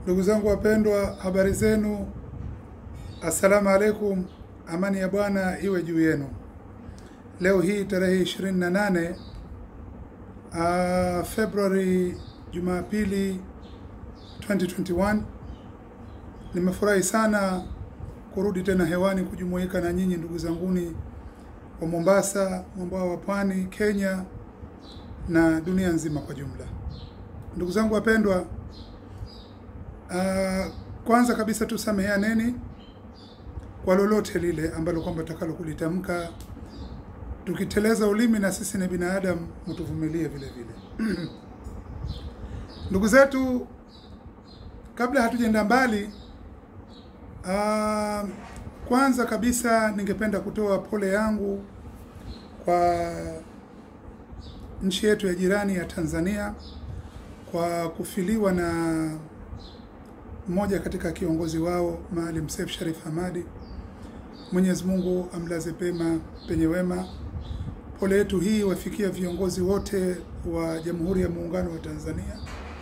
Ndugu zangu wapendwa, habari zenu? Assalamu alaikum, amani ya Bwana iwe juu yenu. Leo hii tarehe 28 uh, Februari, Jumapili 2021, nimefurahi sana kurudi tena hewani kujumuika na nyinyi ndugu zanguni wa Mombasa, mwambao wa pwani, Kenya na dunia nzima kwa jumla. Ndugu zangu wapendwa, Uh, kwanza kabisa tusameheaneni kwa lolote lile ambalo kwamba tutakalo kulitamka. Tukiteleza ulimi, na sisi ni binadamu, mtuvumilie vile vile. Ndugu zetu, kabla hatujaenda mbali, uh, kwanza kabisa ningependa kutoa pole yangu kwa nchi yetu ya jirani ya Tanzania kwa kufiliwa na mmoja katika kiongozi wao Maalim Seif Sharif Hamadi. Mwenyezi Mungu amlaze pema penye wema. Pole yetu hii wafikia viongozi wote wa Jamhuri ya Muungano wa Tanzania.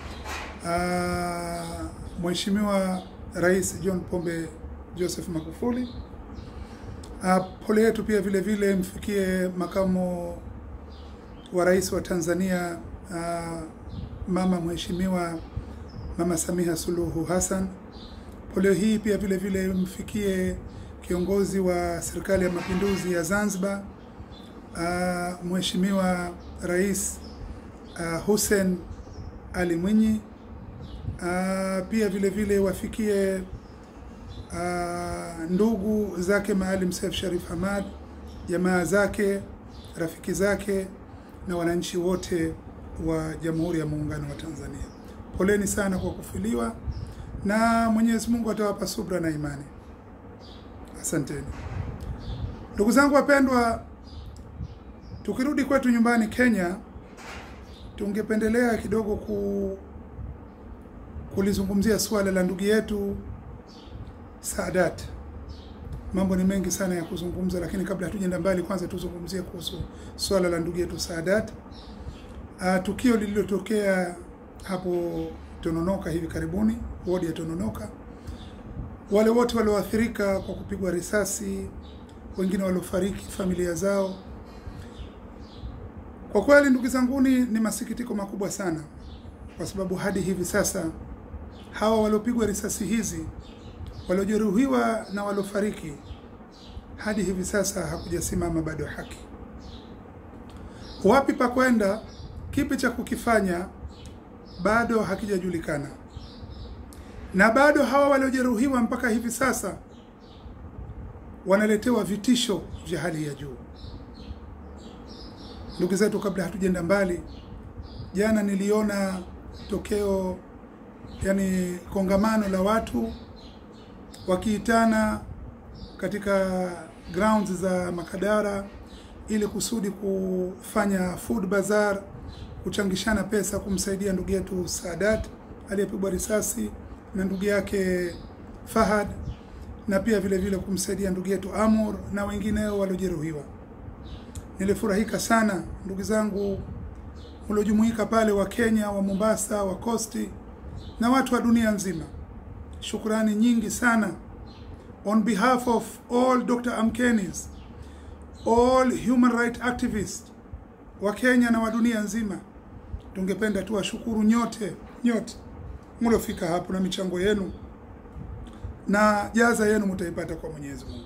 Uh, Mheshimiwa Rais John Pombe Joseph Magufuli. Uh, pole yetu pia vile vile mfikie makamo wa rais wa Tanzania uh, mama Mheshimiwa Mama Samia Suluhu Hassan. Pole hii pia vile vile mfikie kiongozi wa serikali ya mapinduzi ya Zanzibar, uh, Mheshimiwa Rais uh, Hussein Ali Mwinyi. Uh, pia vile vile wafikie uh, ndugu zake Maalim Seif Sharif Hamad, jamaa zake, rafiki zake na wananchi wote wa Jamhuri ya Muungano wa Tanzania. Poleni sana kwa kufiliwa na Mwenyezi Mungu atawapa subra na imani. Asanteni ndugu zangu wapendwa. Tukirudi kwetu nyumbani Kenya, tungependelea kidogo ku kulizungumzia suala la ndugu yetu Saadat. Mambo ni mengi sana ya kuzungumza, lakini kabla hatujaenda mbali, kwanza tuzungumzie kuhusu suala la ndugu yetu Saadat. Uh, tukio lililotokea hapo Tononoka hivi karibuni, wodi ya Tononoka, wale wote walioathirika kwa kupigwa risasi, wengine waliofariki, familia zao. Kwa kweli, ndugu zanguni, ni masikitiko makubwa sana, kwa sababu hadi hivi sasa hawa waliopigwa risasi hizi, waliojeruhiwa na waliofariki, hadi hivi sasa hakujasimama bado haki. Wapi pa kwenda, kipi cha kukifanya bado hakijajulikana, na bado hawa waliojeruhiwa mpaka hivi sasa wanaletewa vitisho vya hali ya juu. Ndugu zetu, kabla hatujaenda mbali, jana niliona tokeo, yani kongamano la watu wakiitana katika grounds za Makadara ili kusudi kufanya food bazaar kuchangishana pesa kumsaidia ndugu yetu Saadat aliyepigwa risasi na ndugu yake Fahad, na pia vile vile kumsaidia ndugu yetu Amur na wengineo waliojeruhiwa. Nilifurahika sana ndugu zangu mliojumuika pale, wa Kenya, wa Mombasa, wa Kosti na watu wa dunia nzima. Shukrani nyingi sana on behalf of all Dr. Amkenis, all human rights activists wa Kenya na wa dunia nzima. Tungependa tu washukuru nyote nyote mliofika hapo na michango yenu, na jaza yenu mtaipata kwa Mwenyezi Mungu.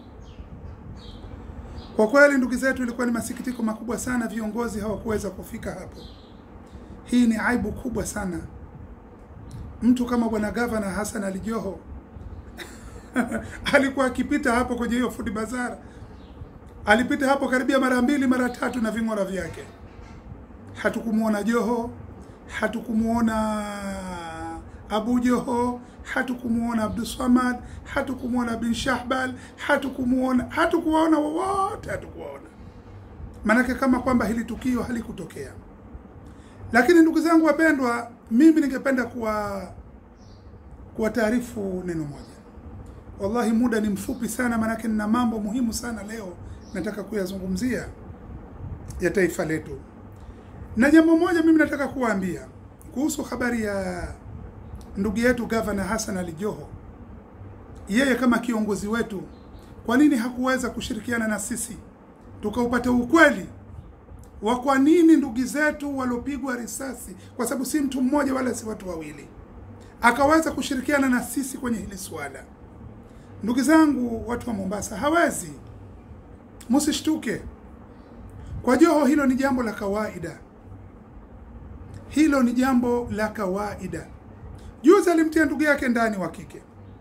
Kwa kweli, ndugu zetu, ilikuwa ni masikitiko makubwa sana, viongozi hawakuweza kufika hapo. Hii ni aibu kubwa sana. Mtu kama bwana gavana Hassan Ali Joho alikuwa akipita hapo kwenye hiyo food bazaar, alipita hapo karibia mara mbili mara tatu na ving'ora vyake Hatukumuona Joho, hatukumuona Abu Joho, hatukumuona Abdulswamad, hatukumuona bin Shahbal, hatukumuona hatukuwaona wowote, hatukuwaona. Maanake kama kwamba hili tukio halikutokea. Lakini ndugu zangu wapendwa, mimi ningependa kuwa kuwataarifu neno moja. Wallahi, muda ni mfupi sana, maanake nina mambo muhimu sana leo nataka kuyazungumzia ya taifa letu na jambo moja mimi nataka kuwaambia kuhusu habari ya ndugu yetu Gavana Hassan Ali Joho, yeye kama kiongozi wetu, kwa nini hakuweza kushirikiana na sisi tukaupata ukweli wa kwa nini ndugu zetu waliopigwa risasi, kwa sababu si mtu mmoja wala si watu wawili, akaweza kushirikiana na sisi kwenye hili swala. Ndugu zangu, watu wa Mombasa, hawezi, msishtuke kwa Joho. Hilo ni jambo la kawaida, hilo ni jambo la kawaida. Juzi alimtia ndugu yake ndani wa kike,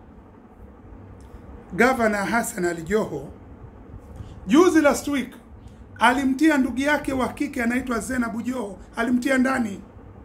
Gavana Hassan Ali Joho. Juzi last week alimtia ndugu yake wa kike anaitwa Zenabu Joho, alimtia ndani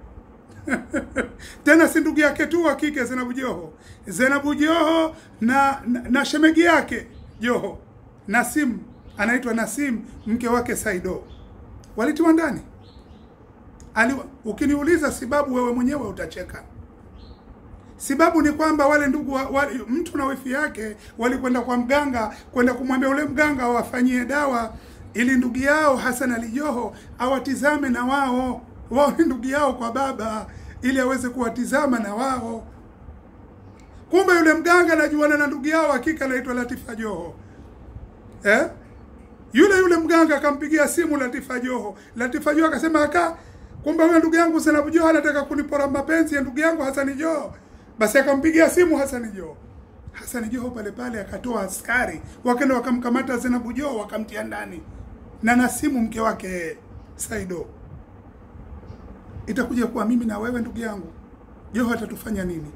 tena si ndugu yake tu wa kike Zenabu Joho, Zenabu Joho na, na, na shemegi yake Joho Nasim, anaitwa Nasim, mke wake Saido, walitiwa ndani. Ali, ukiniuliza sababu, wewe mwenyewe utacheka. Sababu ni kwamba wale ndugu wa, wale, mtu na wifi yake walikwenda kwa mganga kwenda kumwambia ule mganga awafanyie dawa ili ndugu yao Hassan Ali Joho awatizame na wao wao ni ndugu yao kwa baba, ili aweze kuwatizama na wao. Kumbe yule mganga anajuana na ndugu yao hakika anaitwa Latifa Joho eh? Yule yule mganga akampigia simu Latifa Joho. Latifa Joho akasema aka, kumbe huyo ndugu yangu Zainabu Joho anataka kunipora mapenzi ya ndugu yangu Hassan Joho. Basi akampigia simu Hassan Joho. Hassan Joho pale pale akatoa askari, wakaenda wakamkamata Zainabu Joho wakamtia ndani na Nasimu mke wake Saido. Itakuja kuwa mimi na wewe ndugu yangu, Joho atatufanya nini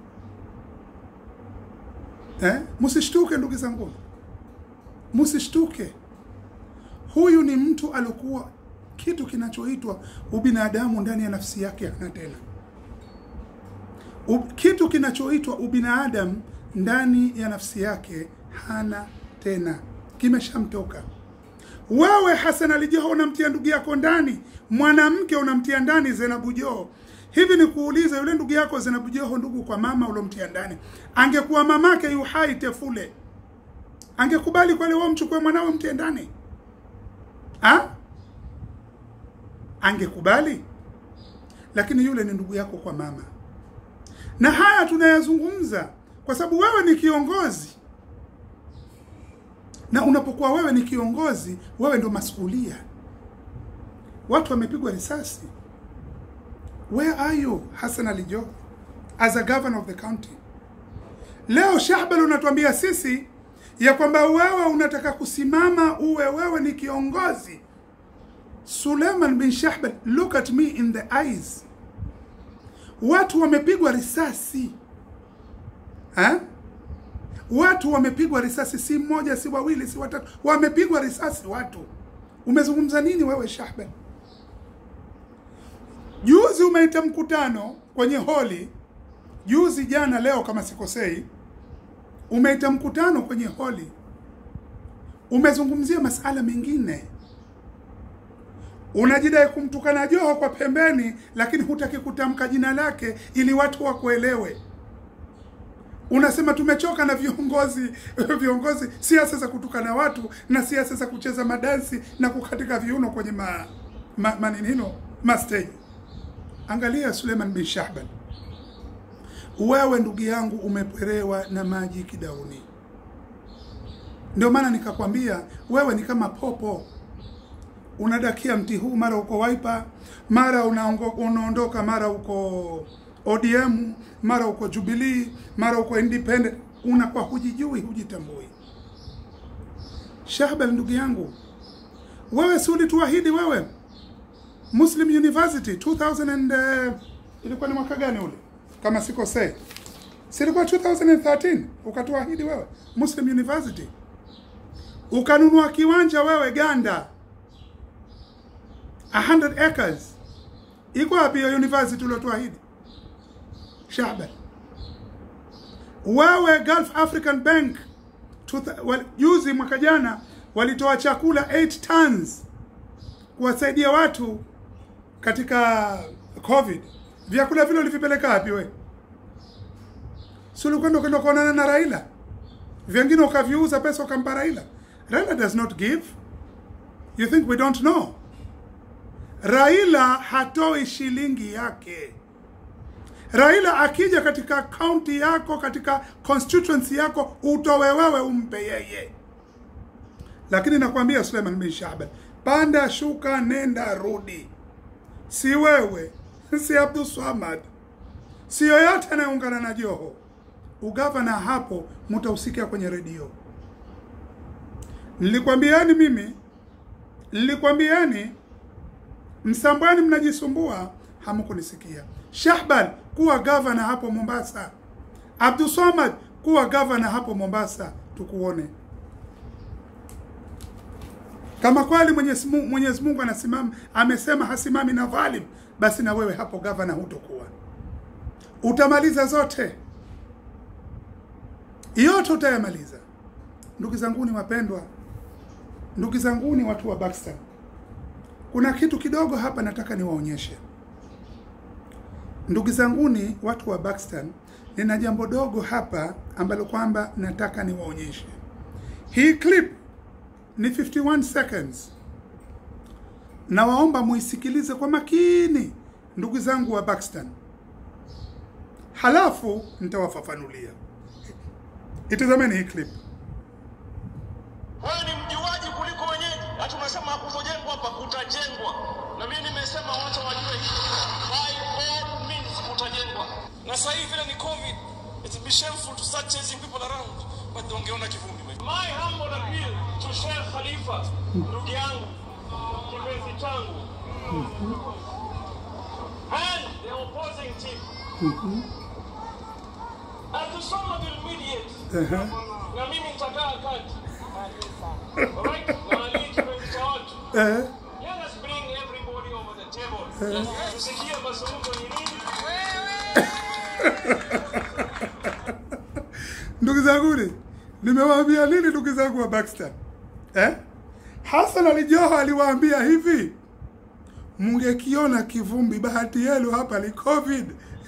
eh? Msishtuke ndugu zangu, msishtuke. Huyu ni mtu alikuwa kitu kinachoitwa ubinadamu ndani ya nafsi yake hana tena. U, kitu kinachoitwa ubinadamu ndani ya nafsi yake hana tena, kimeshamtoka. Wewe Hassan Ali Joho unamtia ndugu yako ndani, mwanamke unamtia ndani Zainabu Joho. Hivi ni kuuliza, yule ndugu yako Zainabu Joho, ndugu kwa mama ulomtia ndani, angekuwa mamake yu hai Tefule, angekubali kweli wewe mchukue mwanawe mtie ndani ha? Angekubali? Lakini yule ni ndugu yako kwa mama, na haya tunayazungumza kwa sababu wewe ni kiongozi na unapokuwa wewe ni kiongozi, wewe ndo masulia. Watu wamepigwa risasi. Where are you Hassan Ali Joho as a governor of the county? Leo Shahbal unatuambia sisi ya kwamba wewe unataka kusimama uwe wewe ni kiongozi. Suleiman bin Shahbal, look at me in the eyes. Watu wamepigwa risasi ha? Watu wamepigwa risasi, si mmoja, si wawili, si watatu, wamepigwa risasi watu. Umezungumza nini wewe Shahban? Juzi umeita mkutano kwenye holi, juzi jana, leo kama sikosei, umeita mkutano kwenye holi, umezungumzia masala mengine, unajidai kumtukana Joho kwa pembeni, lakini hutaki kutamka jina lake ili watu wakuelewe. Unasema tumechoka na viongozi viongozi, siasa za kutukana watu na siasa za kucheza madansi na kukatika viuno kwenye ma, ma, maninino mastage. Angalia Suleiman bin Shahban, wewe ndugu yangu umepwerewa na maji kidauni. Ndio maana nikakwambia wewe ni kama popo, unadakia mti huu, mara uko Wiper, mara unaondoka, mara uko ODM, mara uko Jubilee, mara uko independent, unakuwa hujijui, hujitambui. Shahbal ndugu yangu, wewe si ulituahidi wewe Muslim University 2000 and, uh, ilikuwa ni mwaka gani ule kama sikosei, si ilikuwa 2013 ukatuahidi wewe Muslim University, ukanunua kiwanja wewe Ganda 100 acres. Iko wapi hiyo university uliotuahidi? Shahban, wewe Gulf African Bank juzi mwaka jana walitoa chakula 8 tons kuwasaidia watu katika COVID. Vyakula vile ulivipeleka wapi we? Si ulikwenda ukaenda kuonana na Raila, vyengine ukaviuza pesa ukampa Raila. Raila does not give. You think we don't know? Raila hatoi shilingi yake. Raila akija katika kaunti yako, katika constituency yako, utowe wewe umpe yeye. Lakini nakwambia Suleiman bin Shahban, panda shuka, nenda rudi, si wewe, si Abdul Swamad, si yoyote anayeungana na Joho. Ugavana hapo mtausikia kwenye redio. Nilikwambieni mimi, nilikwambieni Msambweni mnajisumbua, hamkunisikia. Shahban kuwa gavana hapo Mombasa, Abdul Swamad kuwa gavana hapo Mombasa, tukuone kama kweli Mwenyezi Mungu, Mwenyezi Mungu anasimama, amesema hasimami na dhalim, basi na wewe hapo gavana hutokuwa, utamaliza zote yote utayamaliza. Ndugu zanguni wapendwa, ndugu zanguni watu wa Baxter, kuna kitu kidogo hapa nataka niwaonyeshe. Ndugu zanguni watu wa Baxter, nina jambo dogo hapa ambalo kwamba nataka niwaonyeshe. Hii clip ni 51 seconds. Nawaomba muisikilize kwa makini ndugu zangu wa Baxter, halafu nitawafafanulia. Itazameni hii clip. Wewe ni mjuaji kuliko wenyeji. Hata umesema hakuzojengwa hapa, kutajengwa. Na mimi nimesema watu wajue hivi. By all means kutajengwa. na sasa hivi vile ni covid it be shameful to start chasing people around but wangeona kivumbi My humble appeal to Sheikh Khalifa, ndugu yangu, kipenzi changu. And the opposing team. Atusoma will mediate. Ehe. Na mimi nitakaa kati. Alright? Na Ali kipenzi cha watu. Eh, Let us bring everybody over the table. Tusikie mazungumzo ni nini? ndugu zanguni, nimewaambia nini ndugu zangu wa Baxter eh? Hassan Ali Joho aliwaambia hivi, mungekiona kivumbi, bahati yenu hapa ni COVID.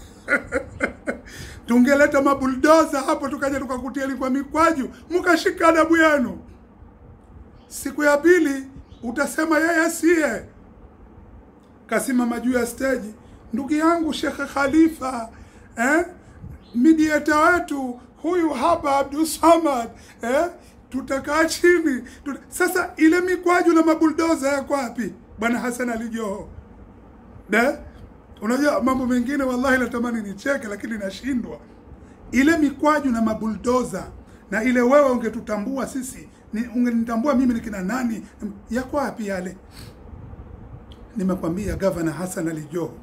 tungeleta mabuldoza hapo, tukaja tukakutieni kwa mikwaju, mkashika adabu yenu. Siku ya pili utasema yeye asiye kasimama juu ya stage, ndugu yangu Shekhe Khalifa eh? mediator wetu huyu hapa Abdul Samad eh? tutakaa chini tuta... Sasa ile mikwaju na mabuldoza yako wapi bwana Hassan Ali Joho eh? Unajua mambo mengine wallahi natamani nicheke, lakini nashindwa. Ile mikwaju na mabuldoza na ile wewe ungetutambua sisi, ni- ungenitambua mimi ni kina nani, yako wapi yale? Nimekwambia gavana Hassan Ali Joho,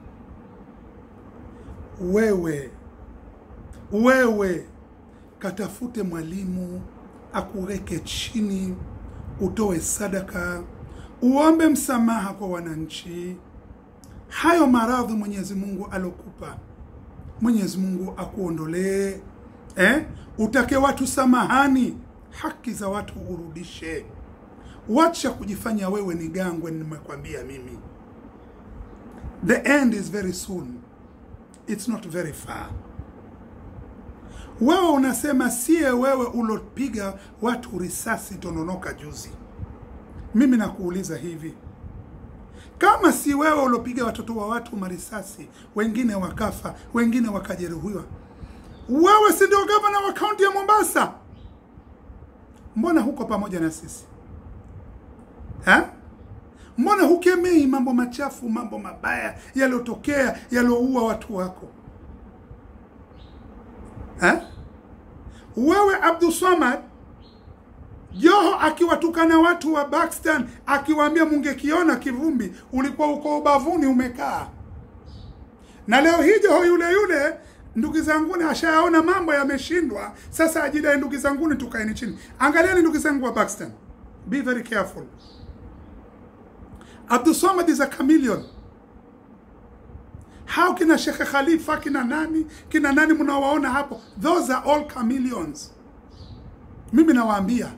wewe wewe katafute mwalimu akuweke chini, utoe sadaka, uombe msamaha kwa wananchi. Hayo maradhi Mwenyezi Mungu alokupa, Mwenyezi Mungu akuondolee eh? Utake watu samahani, haki za watu urudishe. Wacha kujifanya wewe ni gangwe. Nimekwambia mimi, the end is very soon, it's not very far. Wewe unasema siye wewe ulopiga watu risasi Tononoka juzi. Mimi nakuuliza hivi, kama si wewe ulopiga watoto wa watu marisasi, wengine wakafa, wengine wakajeruhiwa, wewe si ndio gavana wa kaunti ya Mombasa? Mbona huko pamoja na sisi ha? Mbona hukemei mambo machafu, mambo mabaya yaliyotokea, yaliyoua watu wako ha? Wewe Abdul Swamad Joho akiwatukana watu wa Baxter akiwaambia mungekiona kivumbi, ulikuwa uko ubavuni umekaa. Na leo hii Joho yule yule, ndugu zanguni, ashayaona mambo yameshindwa, sasa ajidai, ndugu zanguni, tukaeni chini. Angalieni ndugu zangu wa Baxter, be very careful. Abdul Swamad is a chameleon. Hao kina Sheikh Khalifa kina nani kina nani mnawaona hapo, those are all chameleons. Mimi nawaambia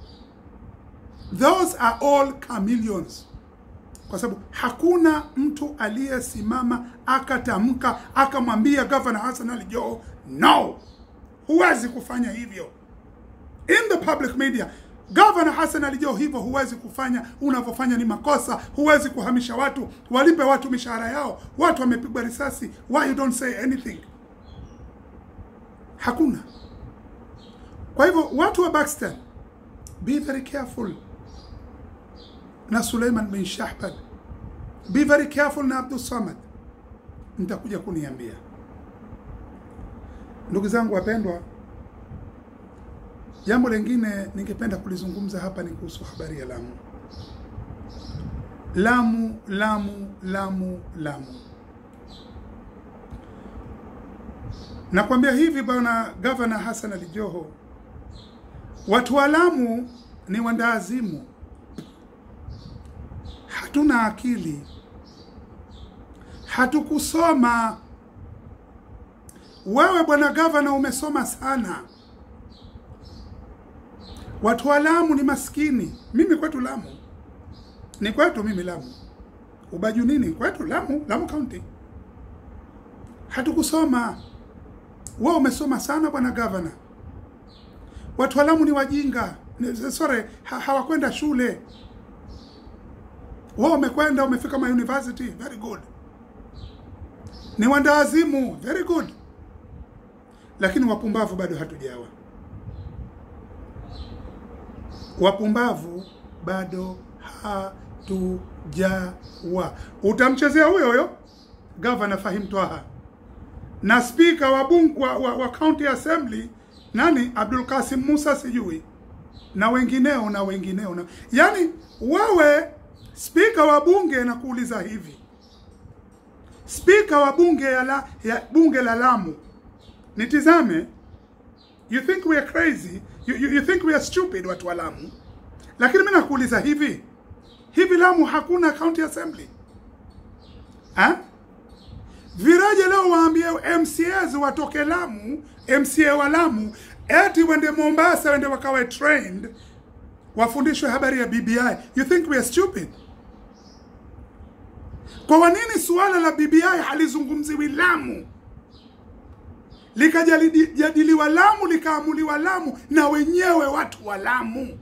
those are all chameleons, kwa sababu hakuna mtu aliyesimama akatamka akamwambia Governor Hassan Ali Joho no, huwezi kufanya hivyo in the public media. Governor Hassan Ali Joho, hivyo huwezi kufanya, unavyofanya ni makosa. Huwezi kuhamisha watu, walipe watu mishahara yao, watu wamepigwa risasi. Why you don't say anything? hakuna. Kwa hivyo watu wa Pakistan, be very careful na Suleiman bin Shahbad, be very careful na Abdul Samad. Mtakuja kuniambia. Ndugu zangu wapendwa, jambo lingine ningependa kulizungumza hapa ni kuhusu habari ya Lamu. Lamu, Lamu, Lamu, Lamu. Nakwambia hivi bwana Gavana Hassan Ali Joho, watu wa Lamu ni wandaazimu, hatuna akili, hatukusoma. Wewe bwana gavana umesoma sana. Watu wa Lamu ni maskini. Mimi kwetu Lamu ni kwetu, mimi Lamu Ubaju nini kwetu Lamu, Lamu County hatukusoma. Wewe umesoma sana bwana gavana. Watu wa Lamu ni wajinga, Ni- sorry, ha, hawakwenda shule. Wewe umekwenda umefika ma university, very good. Ni wandaazimu, very good, lakini wapumbavu bado hatujawa. Wapumbavu bado hatujawa. Utamchezea huyo huyo gavana Fahim Twaha na spika wa bunge wa, wa, wa county assembly nani Abdul Kasim Musa sijui na wengineo na wengineo na yani, wewe spika wa bunge nakuuliza hivi, spika wa bunge ya, la, ya bunge la Lamu, nitizame, you think we are crazy, you, you, you think we are stupid watu wa Lamu, lakini mimi nakuuliza hivi hivi, Lamu hakuna county assembly ha? Viraje leo waambie MCAs watoke Lamu, MCA wa Lamu eti wende Mombasa, wende wakawe trained, wafundishwe habari ya BBI. You think we are stupid? Kwa nini suala la BBI halizungumziwi Lamu, likajadiliwa Lamu, likaamuliwa Lamu na wenyewe watu wa Lamu?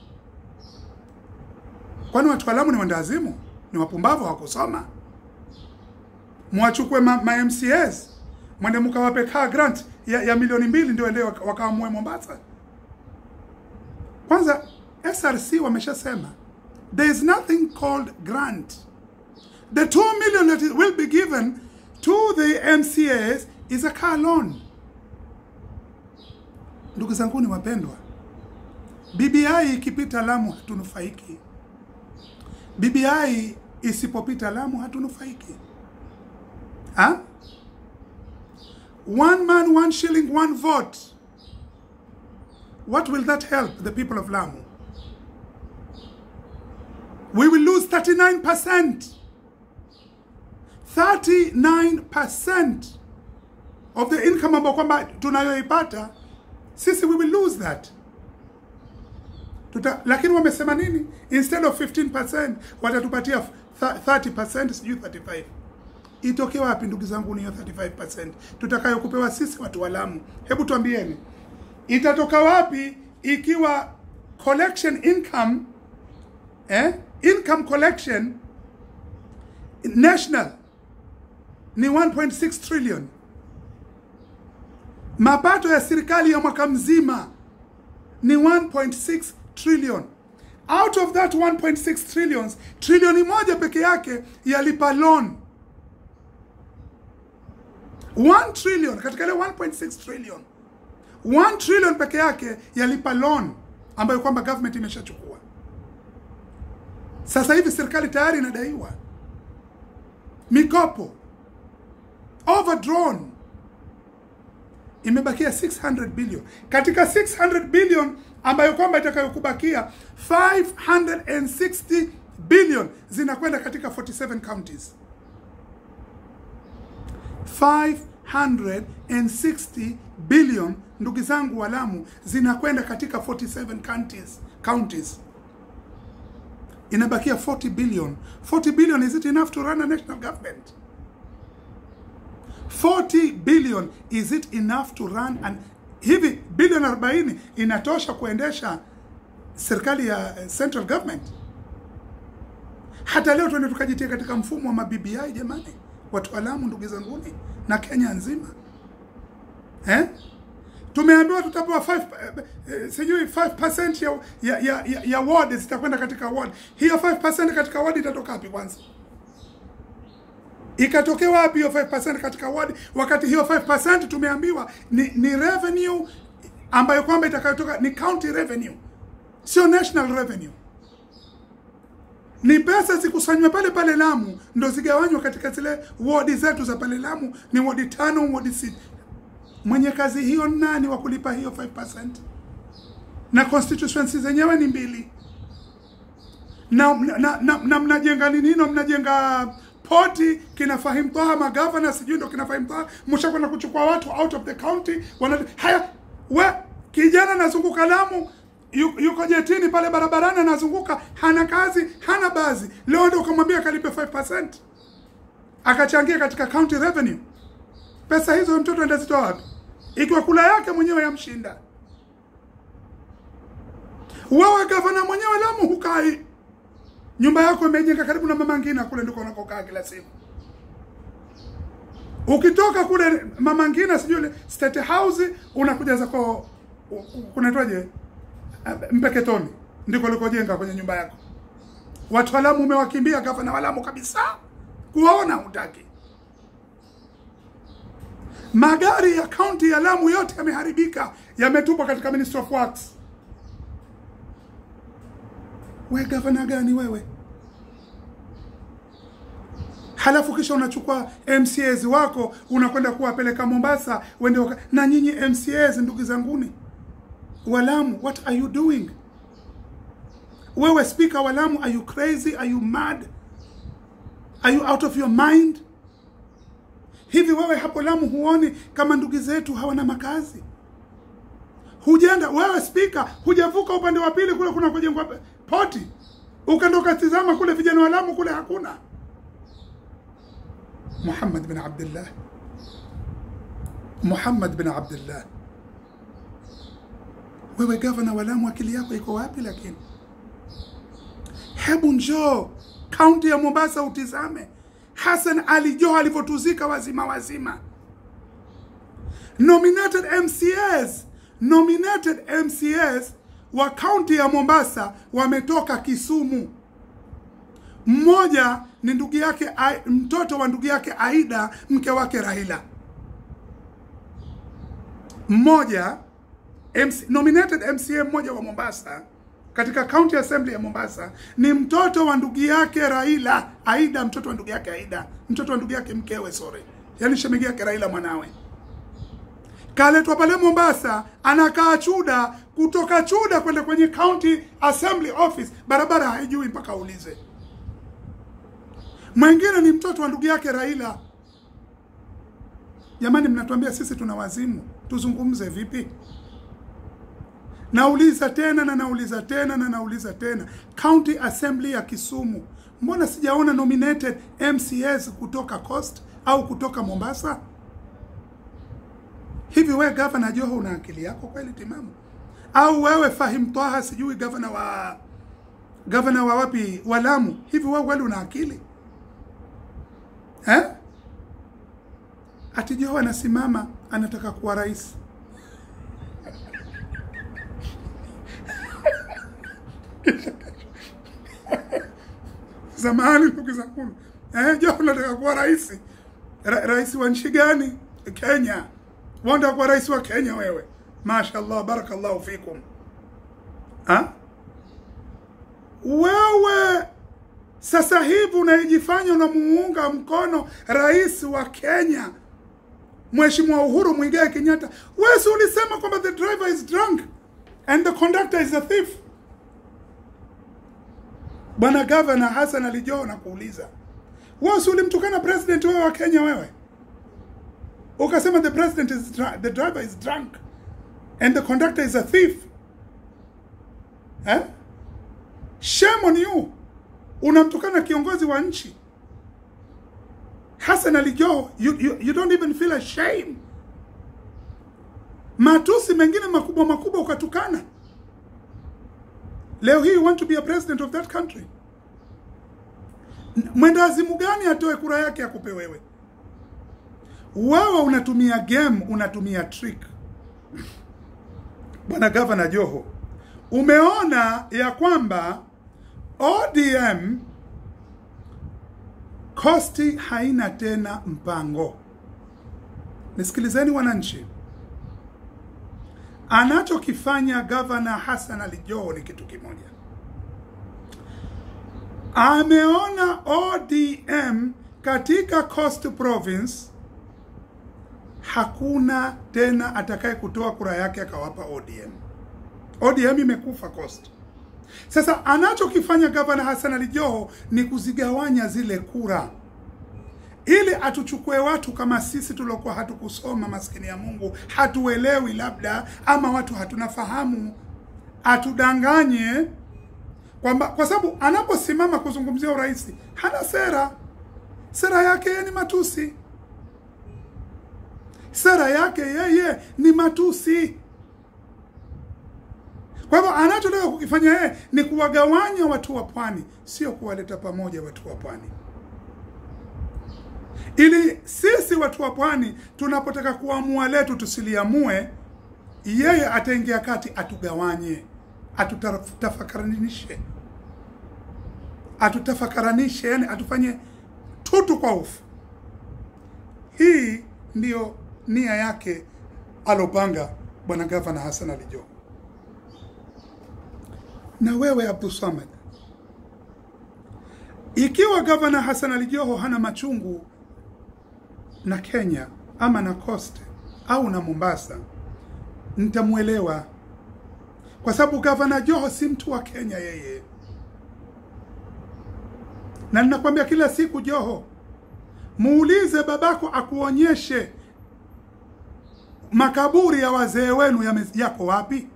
Kwani watu wa Lamu ni wandazimu? Ni wapumbavu hawakusoma? mwachukue ma, ma MCAs mwende mkawape car grant ya, ya milioni mbili ndio ende waka- wakaamue Mombasa. Kwanza SRC wameshasema there is nothing called grant. The 2 million that is- will be given to the MCAs is a car loan. Ndugu zanguni wapendwa, BBI ikipita Lamu hatunufaiki. BBI isipopita Lamu hatunufaiki. Huh? One man, one shilling, one vote. What will that help the people of Lamu? We will lose 39%. 39% of the income ambayo kwamba tunayoipata sisi, we will lose that. Tuta, lakini wamesema nini? Instead of 15% watatupatia th- 30%, sijui 35 itoke wapi ndugu zangu niyo 35% tutakayokupewa sisi watu wa Lamu? Hebu tuambieni, itatoka wapi ikiwa collection income eh, income collection national ni 1.6 trillion, mapato ya serikali ya mwaka mzima ni 1.6 trillion. Out of that 1.6 trillions, trilioni moja peke yake yalipa loan 1 trillion katika ile 1.6 trillion 1 trillion peke yake yalipa loan ambayo kwamba government imeshachukua. Sasa hivi serikali tayari inadaiwa mikopo overdrawn, imebakia 600 billion. Katika 600 billion ambayo kwamba itakayokubakia 560 billion zinakwenda katika 47 counties. 560 billion ndugu zangu wa Lamu zinakwenda katika 47 counties, counties. Inabakia 40 billion. 40 billion is it enough to run a national government? 40 billion is it enough to run an hivi bilioni 40 inatosha kuendesha serikali ya eh, central government? Hata leo tuende tukajitia katika mfumo wa maBBI jamani, watu wa Lamu ndugu zanguni na Kenya nzima eh? tumeambiwa tutapewa 5 eh, eh, sijui 5% ya ya, ya, ya, ya ward zitakwenda katika ward. Hiyo 5% katika ward itatoka wapi kwanza? Ikatokea wapi hiyo 5% katika ward, wakati hiyo 5% tumeambiwa ni, ni revenue ambayo kwamba itakayotoka ni county revenue, sio national revenue. Ni pesa zikusanywe pale pale Lamu, ndo zigawanywe katika zile wodi zetu za pale Lamu, ni wodi tano, wodi sita. Mwenye kazi hiyo nani wa kulipa hiyo 5%? Na constituency zenyewe ni mbili na, na, na, na, na mnajenga nini hino, mnajenga poti kina Fahim Taha magavana sijui ndo kina Fahim Taha, mshakwenda kuchukua watu out of the county wana haya. We kijana anazunguka Lamu, yu- yuko jetini pale barabarani, anazunguka hana kazi, hana bazi. Leo ndo ukamwambia kalipe 5% akachangia katika county revenue. Pesa hizo mtoto ndazitoa wapi, ikiwa kula yake mwenyewe yamshinda? Wewe gavana mwenyewe Lamu hukai nyumba yako imejenga karibu na mama Ngina kule ndiko unakokaa kila siku. Ukitoka kule mama Ngina sijui ile State House unakuja zako u- u- kunaitwaje? Eh, Mpeketoni ndiko ulikojenga kwenye nyumba yako. Watu wa Lamu umewakimbia gavana wa Lamu kabisa. Kuwaona hutaki. Magari ya kaunti ya Lamu yote yameharibika, yametupwa katika Ministry of Works. We gavana gani wewe? Halafu kisha unachukua MCAs wako unakwenda kuwapeleka Mombasa wende waka... na nyinyi MCAs, ndugu zanguni wa Lamu, what are you doing? Wewe speaker wa Lamu, are you crazy? Are you mad? Are you out of your mind? Hivi wewe hapo Lamu huoni kama ndugu zetu hawana makazi? Hujenda wewe spika, hujavuka upande wa pili kule kuna kujengwa poti, ukaenda ukatizama kule vijana wa Lamu kule hakuna. Muhammad bin Abdullah, Muhammad bin Abdullah, wewe gavana wa Lamu, akili yako iko wapi? Lakini hebu njoo kaunti ya Mombasa utizame Hassan Ali Joho alivyotuzika wazima wazima. Nominated MCAs, nominated MCAs wa kaunti ya Mombasa wametoka Kisumu. Mmoja ni ndugu yake, Ai- mtoto wa ndugu yake Aida, mke wake Raila. Mmoja MC, nominated MCA mmoja wa Mombasa katika county assembly ya Mombasa ni mtoto wa ndugu yake Raila, Aida, mtoto wa ndugu yake Aida, mtoto wa ndugu yake mkewe, sorry, yaani shemeji yake Raila mwanawe kaletwa pale Mombasa, anakaa Chuda, kutoka Chuda kwenda kwenye county assembly office, barabara haijui mpaka aulize. Mwingine ni mtoto wa ndugu yake Raila. Jamani, mnatuambia sisi tuna wazimu, tuzungumze vipi? Nauliza tena na nauliza tena na nauliza tena, county assembly ya Kisumu, mbona sijaona nominated MCAs kutoka Coast au kutoka Mombasa? Hivi wewe gavana Joho una akili yako kweli timamu? Au wewe Fahim Twaha sijui gavana wa gavana wa wapi wa Lamu, hivi wewe kweli una akili eh? Ati Joho anasimama anataka kuwa rais. Zamani ndugu zangu, eh, Joho anataka kuwa rais. Ra rais wa nchi gani? Kenya. Wanda kuwa rais wa Kenya wewe? Mashallah, barakallahu fikum. Ha? Wewe sasa hivi unaijifanya unamuunga mkono rais wa Kenya Mheshimiwa Uhuru Muigai Kenyatta. Wewe si ulisema kwamba the driver is drunk and the conductor is a thief? Bwana Gavana Hassan Ali Joho nakuuliza. Wewe si ulimtukana president wewe wa Kenya wewe? Ukasema the president is dr the driver is drunk and the conductor is a thief. Eh? Shame on you. Unamtukana kiongozi wa nchi. Hassan Ali Joho, you, you, you don't even feel ashamed. Matusi mengine makubwa makubwa ukatukana. Leo hii you want to be a president of that country. Mwendazimu gani atoe kura yake akupe wewe? Wewe unatumia game, unatumia trick. bwana gavana Joho, umeona ya kwamba ODM kosti haina tena mpango. Nisikilizeni wananchi, anachokifanya gavana Hassan Ali Joho ni kitu kimoja. Ameona ODM katika Coast Province hakuna tena atakaye kutoa kura yake akawapa ODM. ODM imekufa Coast. Sasa anachokifanya gavana Hassan Ali Joho ni kuzigawanya zile kura ili atuchukue watu kama sisi tuliokuwa hatukusoma, maskini ya Mungu, hatuelewi labda, ama watu hatunafahamu, atudanganye kwamba, kwa sababu anaposimama kuzungumzia urais hana sera. Sera yake yeye ni matusi, sera yake yeye ni matusi. Kwa hivyo anachotaka kukifanya yeye ni kuwagawanya watu wa pwani, sio kuwaleta pamoja watu wa pwani ili sisi watu wa pwani tunapotaka kuamua letu tusiliamue, yeye ataingia kati atugawanye, atutafakaranishe, atutafakaranishe, yani atufanye tutu kwa ufu. Hii ndiyo nia yake alopanga bwana gavana Hassan Ali Joho. Na wewe Abdul Samad, ikiwa gavana Hassan Ali Joho hana machungu na Kenya ama na Coast au na Mombasa, nitamwelewa kwa sababu gavana Joho si mtu wa Kenya yeye, na ninakwambia kila siku, Joho, muulize babako akuonyeshe makaburi ya wazee wenu yame- yako wapi.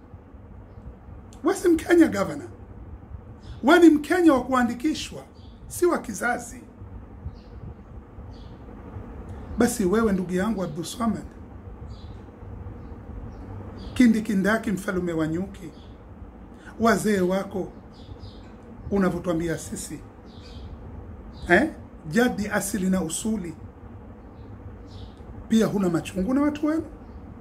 We si Mkenya gavana, we ni Mkenya wa kuandikishwa, si wa kizazi. Basi wewe ndugu yangu Abdul Swamad kindikindaki, mfalume wa nyuki, wazee wako unavyotwambia sisi eh? Jadi asili na usuli, pia huna machungu na watu wenu?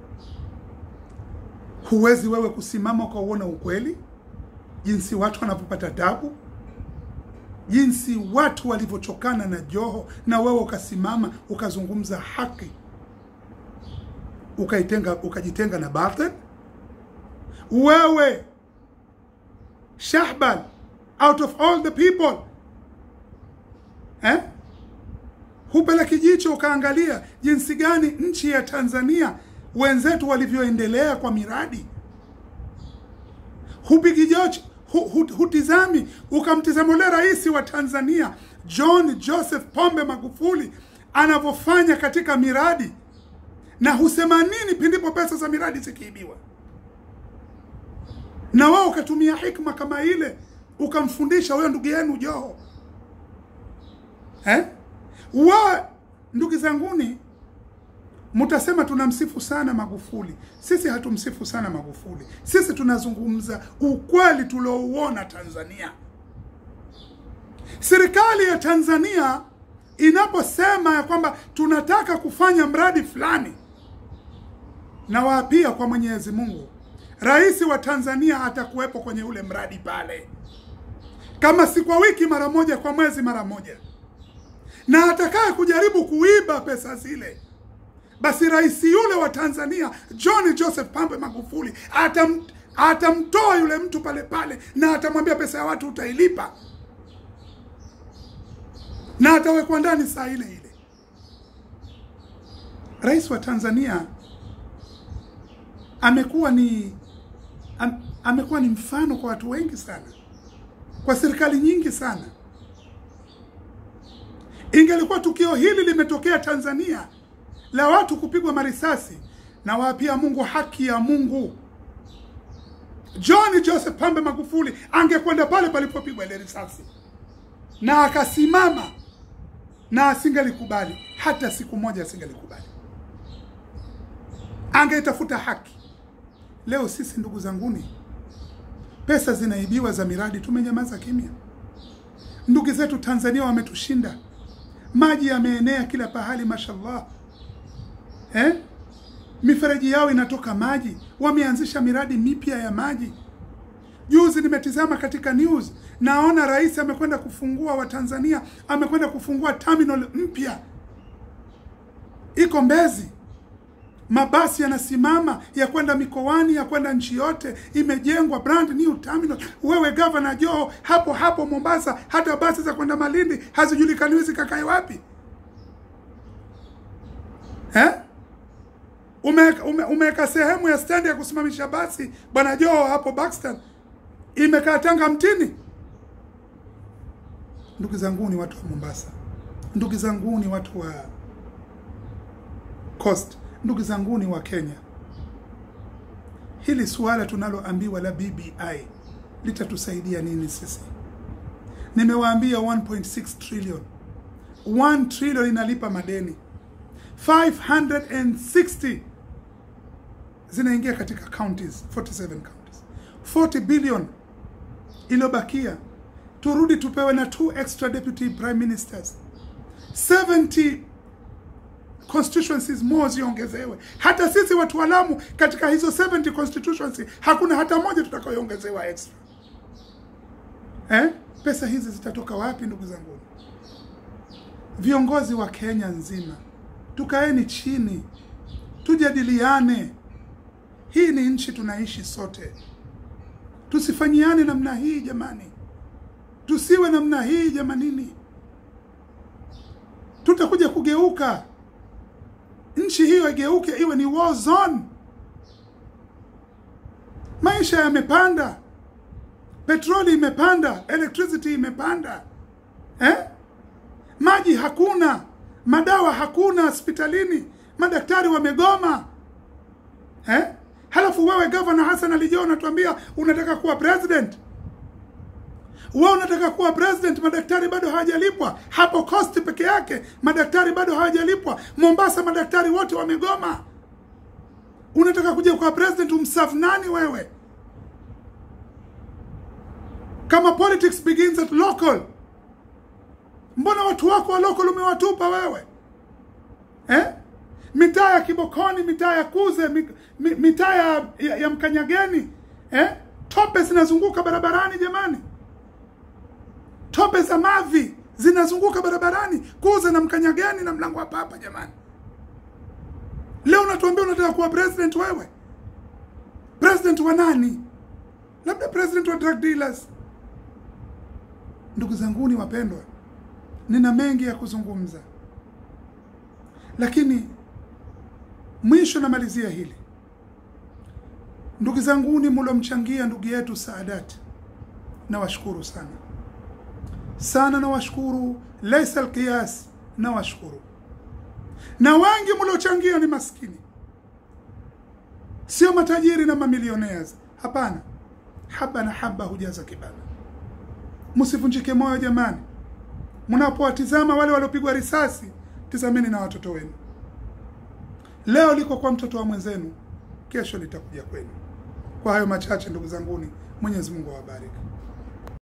Huwezi wewe kusimama ukauona ukweli, jinsi watu wanavyopata tabu jinsi watu walivyochokana na Joho, na wewe ukasimama ukazungumza haki, ukaitenga ukajitenga na batil. Wewe Shahbal, out of all the people eh? Hupela kijicho ukaangalia jinsi gani nchi ya Tanzania wenzetu walivyoendelea kwa miradi, hupigi jocho hu, hu, hutizami ukamtizama ule rais wa Tanzania John Joseph Pombe Magufuli anavyofanya katika miradi, na husema nini pindipo pesa za miradi zikiibiwa, na wao ukatumia hikma kama ile ukamfundisha huyo ndugu yenu Joho eh? wa ndugu zanguni mtasema tunamsifu sana Magufuli. Sisi hatumsifu sana Magufuli, sisi tunazungumza ukweli tuliouona Tanzania. Serikali ya Tanzania inaposema ya kwamba tunataka kufanya mradi fulani, na waapia kwa Mwenyezi Mungu, rais wa Tanzania atakuwepo kwenye ule mradi pale, kama si kwa wiki mara moja, kwa mwezi mara moja, na atakaye kujaribu kuiba pesa zile basi rais yule wa Tanzania John Joseph Pombe Magufuli atam, atamtoa yule mtu pale pale na atamwambia pesa ya watu utailipa, na atawekwa ndani saa ile ile. Rais wa Tanzania amekuwa ni am, amekuwa ni mfano kwa watu wengi sana, kwa serikali nyingi sana. Ingelikuwa tukio hili limetokea Tanzania la watu kupigwa marisasi, na waapia Mungu haki ya Mungu, John Joseph Pombe Magufuli angekwenda pale palipopigwa ile risasi na akasimama, na asingelikubali hata siku moja, asingelikubali, angeitafuta haki. Leo sisi ndugu zanguni, pesa zinaibiwa za miradi, tumenyamaza kimya. Ndugu zetu Tanzania wametushinda, maji yameenea kila pahali, mashallah eh? mifereji yao inatoka maji, wameanzisha miradi mipya ya maji. Juzi nimetizama katika news, naona rais amekwenda kufungua, Watanzania amekwenda kufungua terminal mpya iko Mbezi, mabasi yanasimama ya kwenda mikoani ya kwenda nchi yote, imejengwa brand new terminal. Wewe gavana Joho, hapo hapo Mombasa, hata basi za kwenda Malindi hazijulikaniwi zikakae wapi eh? Umeweka ume, umeweka sehemu ya stendi ya kusimamisha basi bwana Joho hapo Buxton, imekaa tanga mtini. Ndugu zangu ni watu wa Mombasa, ndugu zangu ni watu wa Coast, ndugu zangu ni wa Kenya, hili suala tunaloambiwa la BBI litatusaidia nini sisi? Nimewaambia 1.6 trillion, 1 trillion inalipa madeni 560 zinaingia katika counties 47 counties 40 billion iliyobakia turudi tupewe na two extra deputy prime ministers 70 constituencies more ziongezewe. Hata sisi watu wa Lamu katika hizo 70 constituency hakuna hata moja tutakayoongezewa extra eh? Pesa hizi zitatoka wapi, ndugu zangu? Viongozi wa Kenya nzima, tukaeni chini, tujadiliane. Hii ni nchi tunaishi sote, tusifanyiane namna hii jamani, tusiwe namna hii jamanini, tutakuja kugeuka nchi hiyo igeuke iwe ni war zone. Maisha yamepanda, petroli imepanda, electricity imepanda eh? Maji hakuna, madawa hakuna hospitalini, madaktari wamegoma eh? Halafu wewe Governor Hassan Ali Joho unatuambia unataka kuwa president. Wewe unataka kuwa president, madaktari bado hawajalipwa. Hapo Coast peke yake madaktari bado hawajalipwa. Mombasa madaktari wote wamegoma. Unataka kuja kuwa president, umsafu nani wewe? Kama politics begins at local, mbona watu wako wa local umewatupa wewe eh? Mitaa ya Kibokoni, mitaa ya Kuze, mi- mi- mitaa ya, ya, ya Mkanyageni eh? Tope zinazunguka barabarani jamani tope za mavi zinazunguka barabarani Kuze na Mkanyageni na mlango wa Papa. Jamani, leo unatuambia unataka kuwa president wewe? President wa nani? Labda president wa drug dealers. Ndugu zanguni wapendwa, nina mengi ya kuzungumza, lakini mwisho namalizia hili. Ndugu zanguni mulomchangia ndugu yetu Saadati, nawashukuru sana sana nawashukuru, laisa alqiyas, nawashukuru. Na wengi mliochangia ni maskini, sio matajiri na mamilionaires. Hapana, haba na haba hujaza kibaba. Msivunjike moyo jamani, mnapowatizama wale waliopigwa risasi, tizameni na watoto wenu. Leo liko kwa mtoto wa mwenzenu, kesho litakuja kwenu. Kwa hayo machache, ndugu zanguni, Mwenyezi Mungu awabariki.